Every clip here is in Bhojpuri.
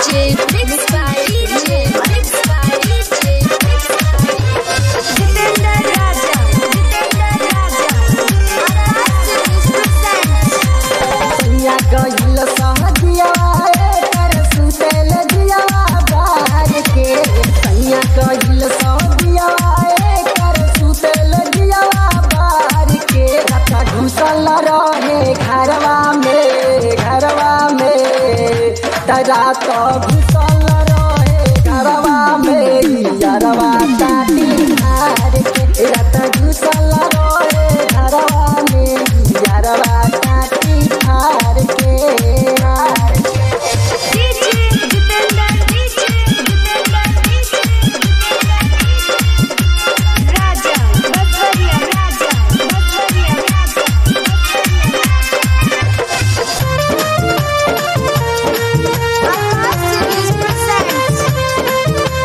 DJ, mixed by DJ, mixed by DJ, mixed by Jitendra Raja, Jitendra Raja. Arras presents. सैया गइल सहदिया कर सुतल दिया बार के सैया गइल सहदिया कर सुतल दिया बार के रखा घुसल रहे घरवा में घरवा में तरा तो घुसल रहे घरवा में यारवा काटी मार के रत घुसल रहे घरवा में यारवा काटी मार के मार के DJ, Jitendra, DJ, Jitendra, DJ, Jitendra Raja, Baswariya Raja, Baswariya Raja, Arras presents.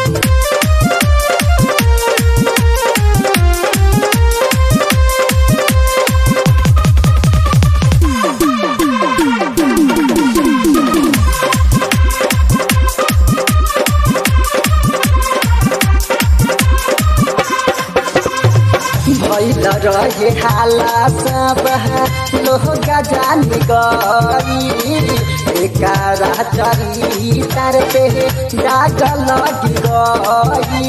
भैल रहे हाला सब लोग जान गई एकारा चरी तर पे दाग लग गई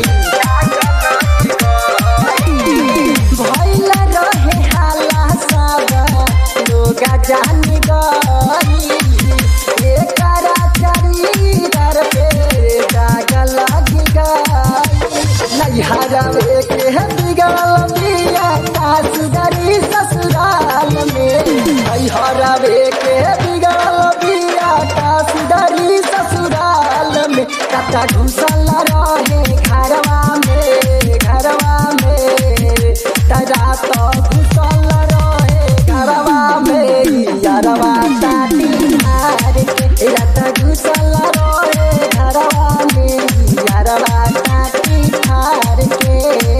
भैल रहे हाला सब लोग जान गई एकारा चरी तर पे दाग लग गई नैहरा के बिगड़ल बिया सासुदारी ससुराल में नैहरा के बिगड़ल बिया सासुदारी ससुराल में कता घुसल रहे घरवा में घरवा में तरा तो घुसल रहे घरवा में यारवा ताटी मार के रत घुसल रहे घरवा में यारवा ताटी मार के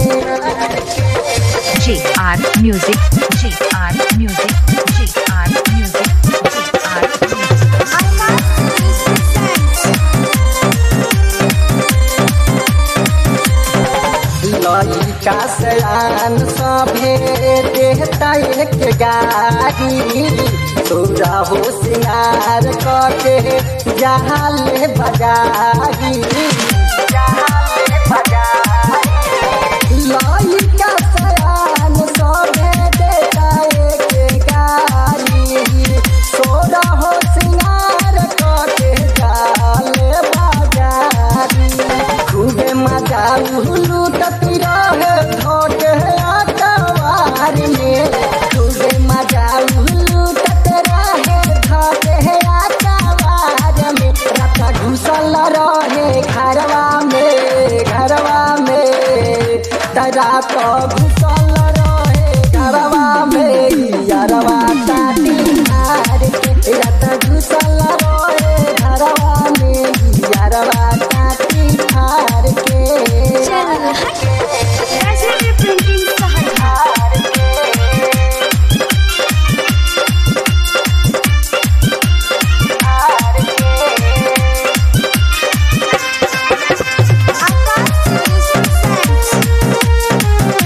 JR Music, JR Music, JR Music, JR Music. Arras presents. लइका सयान सभे देहता एक गाड़ी तोरा हो सिंगार कके जहाले बजारी जहाले बजारी लइका सयान सभे देहता एक गाड़ी तोरा हो सिंगार कके जाले बजारी खूबे मजा लूटती रहे धोके आटवार में खूबे मजा लूटत रहे धोके आटवार में रखा घुसल रहे घरवा में घरवा में तरा तो घुसल रहे घरवा में यारवा ताटी मार के रत घुसल रहे घरवा में यारवा ताटी मार के चल हट राजेंद्र प्रिंटिंग सहरसा आकाश presents.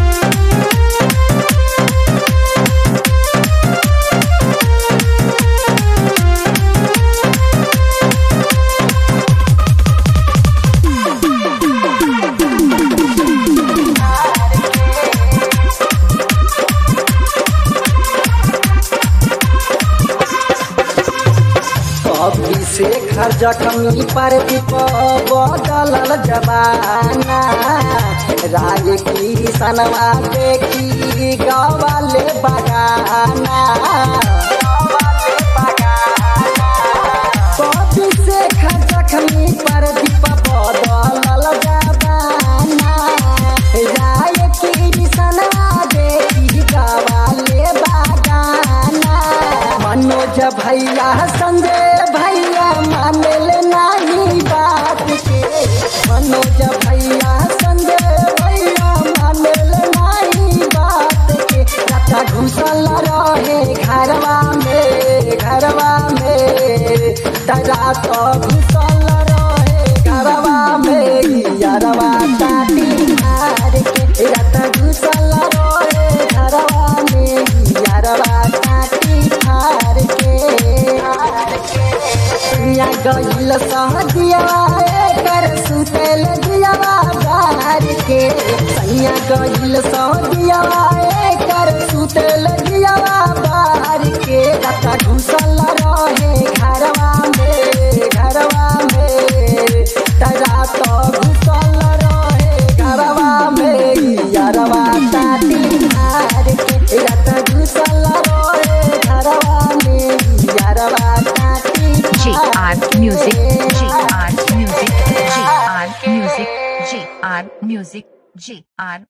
कभी से घर जखमी पर दीप बदलल जबाना राय की सनवा देखी गवाले बगाना कभी से घर जखमी पर दीप बदलल जबाना राय की सनवा देखी गवाले बगाना मनोज भैया संजय भैया मानल नहीं बात के मनोज भैया संजय भैया मानल नहीं बात के रखा घुसल रहे घरवा में घरवा में तरा तो घुसल रहे घरवा में यारवा काटी मार के रात घुसल रहे घरवा में यारवा काटी मार के दुनिया गईल सहदिया कर सुतेल दियावा बाहर के सैया गईल सहदिया कर सुतेल दियावा बाहर के रता घुसल रहे घरवा में घरवा में तरा तो घुसल रहे घरवा में यारवा काटी मार के रता घुसल रहे घरवा में यारवा काटी GR Music, GR Music, GR Music, GR Music, GR